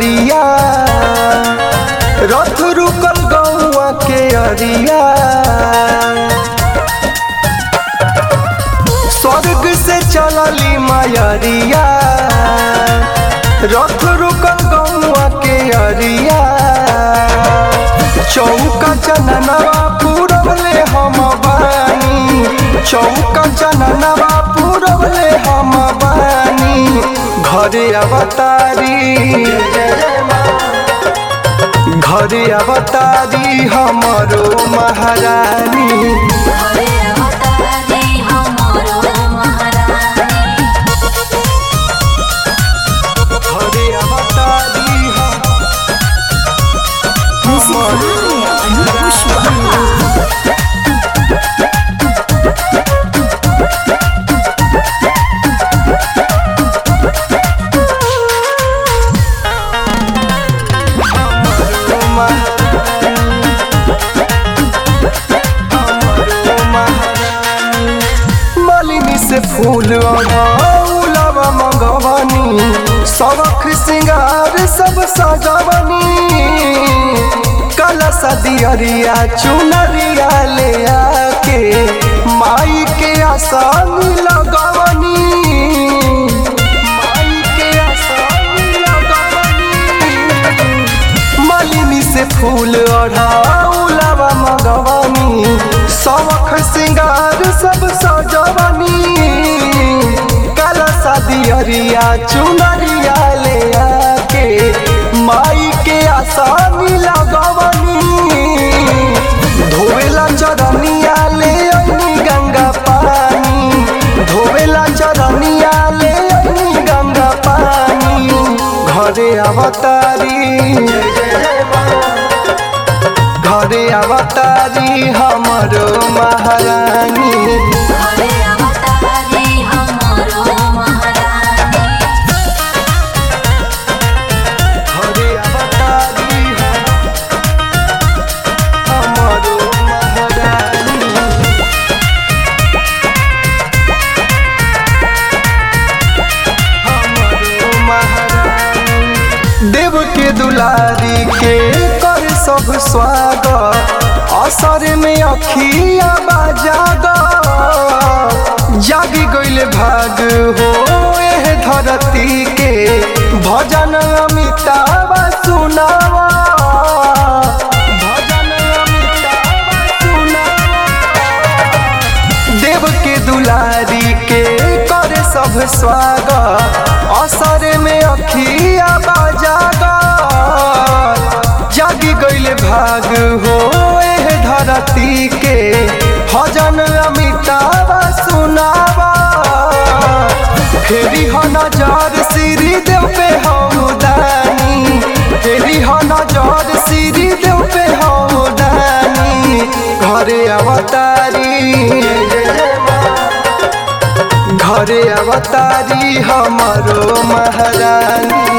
नगरिया रथ रुकल गौआ के अरिया स्वर्ग से चलली मायरिया रथ रुकल गौआ के अरिया चौका चननवा पूरबले हम बानी चौका चननवा पूरबले हम बानी घरे अवतारी घरे अवतारी हमरो महारानी हरे अवतारी हमरो महारानी घरे अवतारी हम हमरो महारानी हमरो महारानी मालिनी से फूल अड़ौलवा मंगवनी सबक सिंगार सब सजवनी कलश दियरिया चुनरिया ले आके माई के आसन लगवनी माई के आसन लगवनी मालिनी से फूल अढ़ाउलवा मगवनी सबक सिंगार सब सजवनी काला दियरिया चुनरिया ले आके माई के आसानी लगवनी धोवेला चरनिया ले अइनी गंगा पानी धोवेला चरनिया ले अइनी गंगा पानी घरे अवतारी घरे अवतारी हमरो महारानी हरे अवतारी हमरो महारानी घरे अवतारी हमरो महारानी हमरो महारानी देव के दुलारी के कर सब स्वागत असर में अखिया बाजाग जागी गइल भाग हो एह धरती के भजन अमिताभ सुनावा भजन अमिताभ सुनावा देव के दुलारी के कर सब स्वागत असर में अखिया बाजाग जागी गइल भाग हो एह धरती के भजन अमिताभ सुनावा फेरी हो नजर श्री देव पे हो दानी फेरी हो नजर श्री देव पे हो दानी घरे अवतारी घरे अवतारी हमरो महारानी